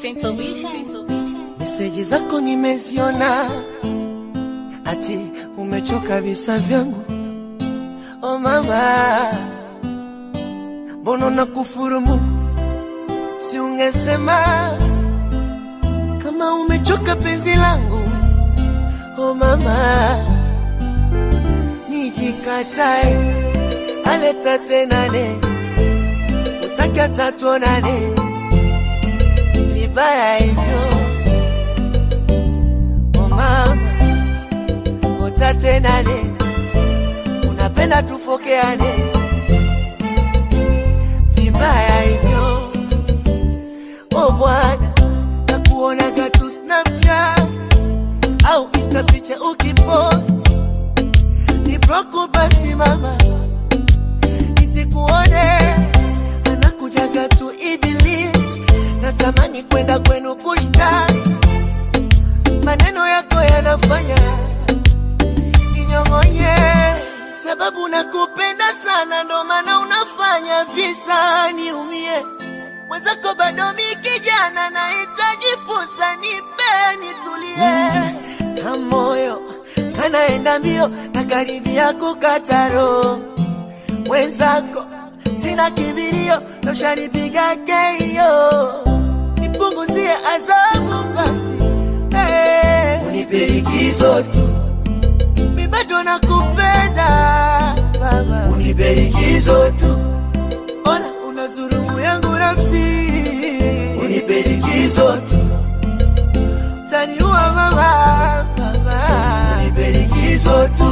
Central Vision. Meseji zako nimeziona, ati umechoka visa vyangu. Oh mama, mbona na kufurumu? Si ungesema kama umechoka penzi langu. Oh mama, nijikatae aleta tenane, utaka tatuonane vibaya hivyo Oh mama, utatenane, unapenda tufokeane vibaya hivyo. Oh bwana, nakuonaga tu Snapchat au Insta picha ukipost ni broko, basi mama nisikuone, anakujaga tu Iblis, natamani kwenda kwenu kushtaki maneno yako yanafanya ninyong'onye, sababu nakupenda sana, ndo maana unafanya visa niumie. Mwenzako bado mi kijana, nahitaji fursa, nipe nitulie, na moyo kanaenda mbio na karibia kukata roho. Mwenzako sina kibirio, noshanipiga keio, nipunguzie adhabu basi Hey, unipe likizo tu, mi bado nakupenda baba, unipe likizo tu, ona unazurumu yangu nafsi, unipe likizo tu, taniua mama, baba, unipe likizo tu.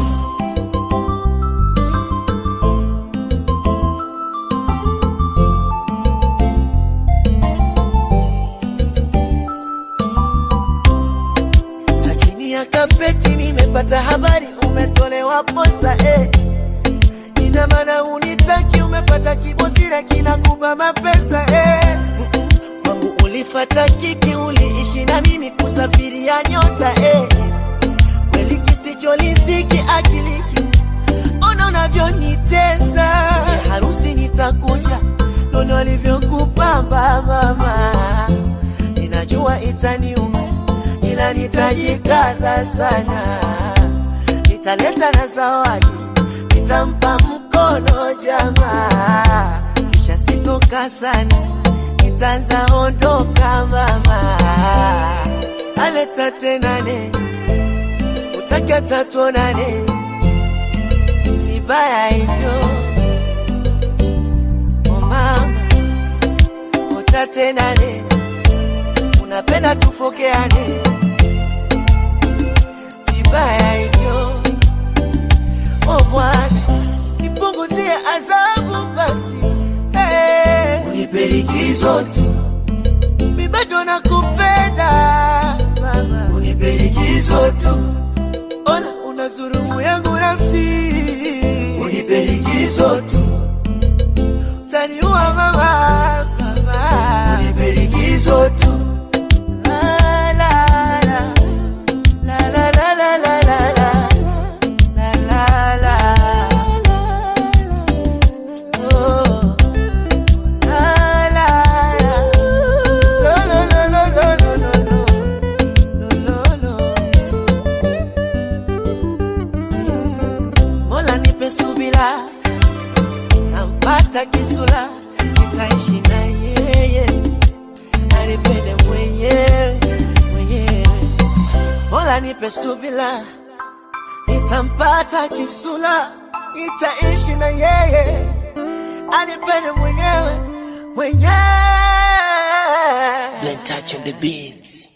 Sa chini ya kapeti nimepata habari umetolewa posa eh. Ina maana unitaki, umepata kibosira kinakupa mapesa eh. Mm-mm. Kwangu ulifata kiki, uliishi na mimi kusafiria nyota eh. Kweli kisicholisiki akiliki, ona unavyonitesa eh, harusi nitakuja, nono alivyokupamba mama, ninajua itaniuma ila nitajikaza sana, nitaleta na zawadi, nitampa mkono jamaa, kisha sitoka sana, nitaanza ondoka mama, aleta tenane, utake tatuonane, vibaya hivyo oh mama, utatenane, unapenda tufokeane vibaya hivyo. Oh Bwana, nipunguzie adhabu basi, hey, unipe likizo tu, mi bado nakupenda mama, unipe likizo tu, ona unazurumu yangu nafsi, unipe likizo tu, taniua mama, mama, unipe likizo tu. La, la, la. La la la la la la la la la la oh la la la lo lo lo lo lo lo lo lo lo Mm. Mola nipe subira tampata kisula nitaishi na yeye anipende mwenyewe mwenyewe Mola nipe subila, nitampata kisula, nitaishi na yeye, anipende mwenyewe mwenyewe. Blen touch on the beats.